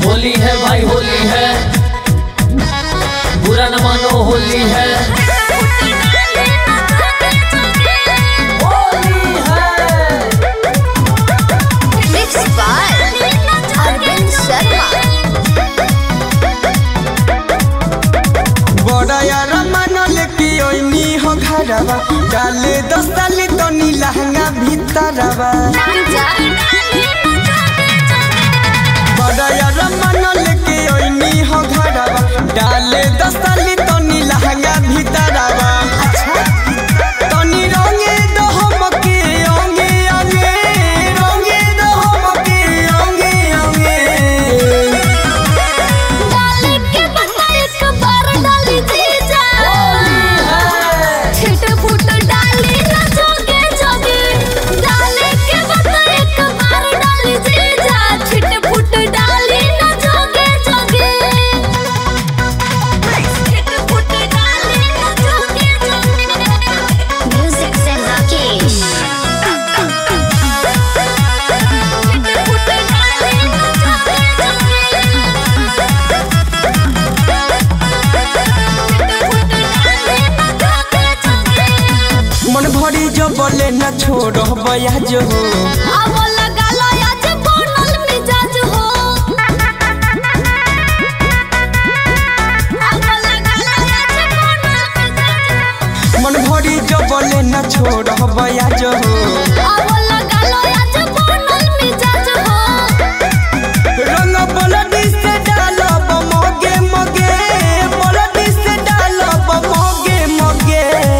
होली है भाई होली है बुरा न मानो होली है होली है Mixed by Arvind Sharma. बड़ा यार मानल की ओइनी हो घरवा डाले दस साली तो नी लहंगा भीतरवा बड़ा यार मानल की ओइनी हो घरवा डाले दस साली तो नी लहंगा भीतरवा तनी रंगे दो हमके अंगे अंगे रंगे दो हमके अंगे अंगे डाले के बता एक बार डाली जीजा छिट फुट डाली ना जोगे जोगे डाले के बता एक बार डाली जीजा छिट फुट डाली ना जोगे जोगे छिट फुट डाली ना जोगे जोगे म्यूजिक से राकेश छिट फुट डाली ना जोगे जोगे मन भरी जो बोले न छोड़ बया जो अब लगा लो आज बनल मिजाज हो अब लगा लो आज बनल मिजाज मन भरी जो बोले न छोड़ बया जो अब लगा लो आज बनल मिजाज हो रंग बोलडी से डालब मोगे मोगे बोलडी से डालब मोगे मोगे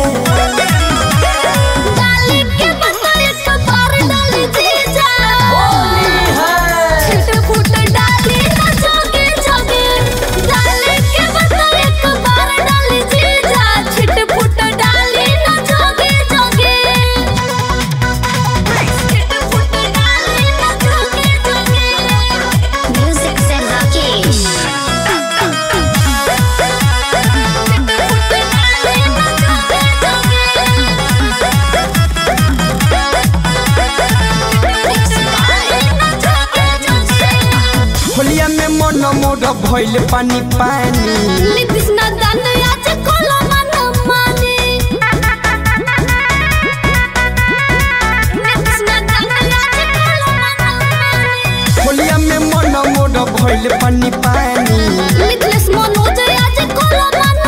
डाली के बता एक बार डाली जीजा छिट फुट डाली ना जोगे जोगे डाली के बता एक बार डाली जीजा छिट फुट डाली ना जोगे जोगे छिट फुट डाली ना जोगे जोगे म्यूजिक से राकेश छिट फुट डाली ना जोगे जोगे होलिया में मन मोर भइल पानी पानी लिपिस ना दान आज कोला मन माने लिपिस ना दान आज कोला मन माने होलिया में मन मोर भइल पानी पानी मिथलेस मनोज आज कोला मन